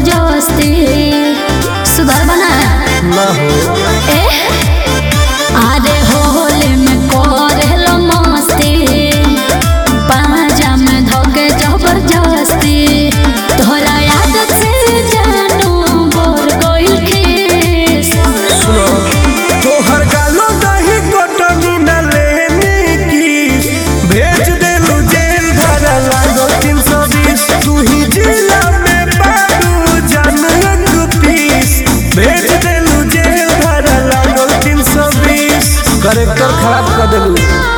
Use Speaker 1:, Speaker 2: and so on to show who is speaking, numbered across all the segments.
Speaker 1: जबरदस्ती सुधार बना
Speaker 2: ना हो
Speaker 1: ए अरे होले में करेलो मस्ती पाजा में धोके जबरदस्ती तोहरा आदत से जानू बोर कोइल खीस
Speaker 2: सुनो तोहर गालो दही कोटनी न लेनी की भेज देलू जेल धरा लागो तीन सौ बीस तू ही जिला में बाबू जान एक पीस भेज देलू जेल धरा लागो तीन सौ बीस करेक्टर खराब कर देलू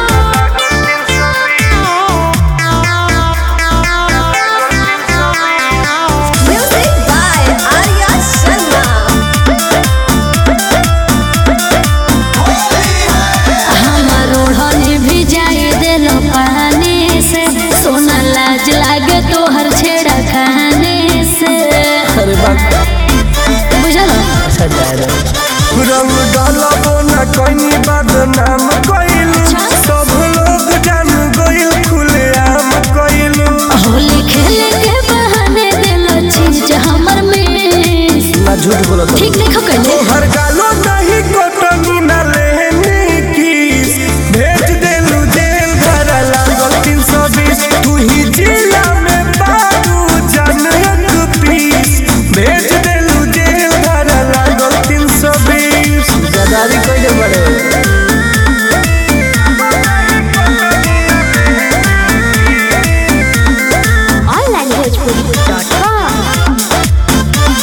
Speaker 3: Music by Arya Sharma.
Speaker 1: हमर ओढ़नी भी जाए दिल पानी से सोना लाज लागे तोहर छेड़ा खाने से
Speaker 2: अरे बात
Speaker 1: बुझल
Speaker 2: अच्छा जाए रंग डालबो न कहीं बदनाम कइलू सब लोग जान गइल खुलेआम कइलू
Speaker 1: होली खेले के बहाने दिल चीज हमर मिस
Speaker 2: ना झूठ बोलत
Speaker 1: ठीक नहीं खकले
Speaker 2: तोहर गालो नहीं कोटनी न लेनी की भेज देलू जेल धरा लागल तीन सौ बीस तू ही जिला में बाबू जान एक पीस भेज देलू जेल धरा लागल तीन सौ बीस गदारी कइले बड़े
Speaker 3: onlanguagepuri.com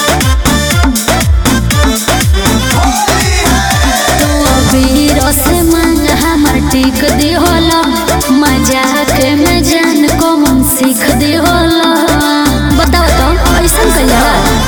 Speaker 1: वीर से मांग हमर टिक दी होला मजाक में जान को मन सीख दी होला बताओ तो ऐसा कहिया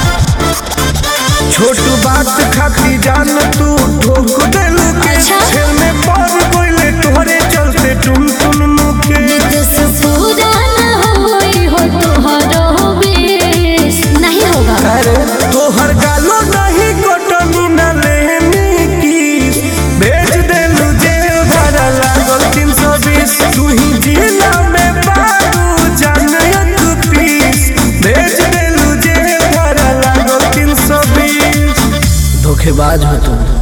Speaker 2: छोट बात खाती जान तू ठोक देलू के
Speaker 1: अच्छा।
Speaker 2: खेल में पड़ गइले तोहरे चलते टुन टुन मुके
Speaker 1: नितस पूरा न होई हो तोहरो बेस नहीं होगा
Speaker 2: अरे तोहर गालो नहीं कोटनी न लेनी की भेज देलू जेल भरा लागल तीन सौ बीस तू ही जिला में बाबू जान एक पीस भेज देलू जेल भरा लागल तीन सौ बीस धोखेबाज हो तुम